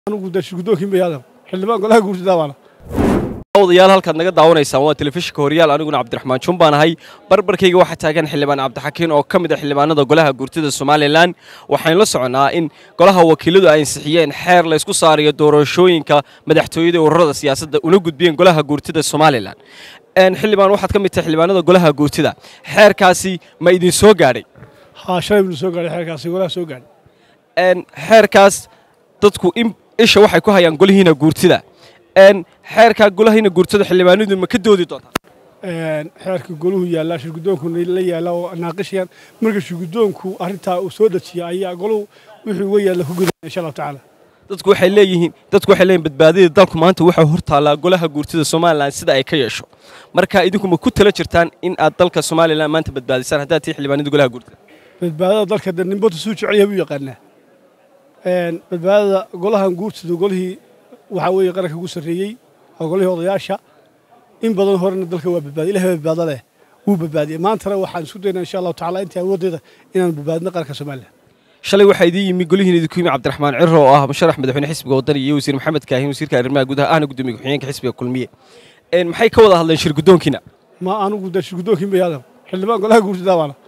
anugu gudoonkii mayaadan xildhibaan golaha guurtada baana odayaal halkaad naga daawanaysaan waa telefishinka horyaal aniguna cabdiraxmaan jun baan ahay barbarkayga waxaa taagan xildhibaan cabdixakiin oo ka mid a xildhibaanada golaha guurtida somalilan waxaynu la soconnaa in golaha wakiiladu ay ansixiyeen xeer la ysku saarayo doorashooyinka madaxtooyada ee ururada siyaasadda una gudbiyeen golaha guurtida somalilan xildhibaan waxaad ka mid tahay xildhibaanada golaha guurtida xeerkaasi ma idin soo gaadhay haa shalay buu soo gaadhay xeerkaasi golaha soo gaadhay xeerkaas dadku isha waxay ku hayaan golihiina guurtida xeerkaa golahiina guurtada xildhibaanadu ma ka doodi doontaa xeerka goluhu yaallaa shirgudoonku la yaalla oo naaqishayaan marka shirgudoonku arrintaa uu soo dejiya ayaa goluhu wixii uga yaalla ku gudaya insha allahu tacaala dadku waxay leeyihiin dadku waxay leeyihin badbaadada dalku maanta waxaa hor taallaa golaha guurtida somalilan sida ay ka yeesho marka idinku ma ku tala jirtaan in aad dalka somalilan maanta badbaadisaan haddaad tihi xildhibaanada golaha guurtida badbaadada dalka de ninbota suu jecel yahay buu yaqaanaa badbaadada golahan guurtida golihii waxaa weeye qaranka ugu sarreeyey waa golihii odayaasha in badan horena dalka waa badbaadiy ilahay baa badbaado leh wuu badbaadiyey maantana waxaan isku daynaa insha allahu tacala intii awooddeeda inaan badbaadino qaranka somalilan shalay waxaa idiin yimi golihiin idinku yimi cabdiraxmaan ciro oo ah musharax madaxweyne xisbiga wadani iyo wasiir maxamed kaahin wasiirka arrimaha gudaha ahna gudoomiye ku-xigeenka xisbiga kulmiye maxay ka wada hadleen shir guddoonkiina ma anugu de shirgudoonkii mayaadan xildhibaan golaha guurtada baana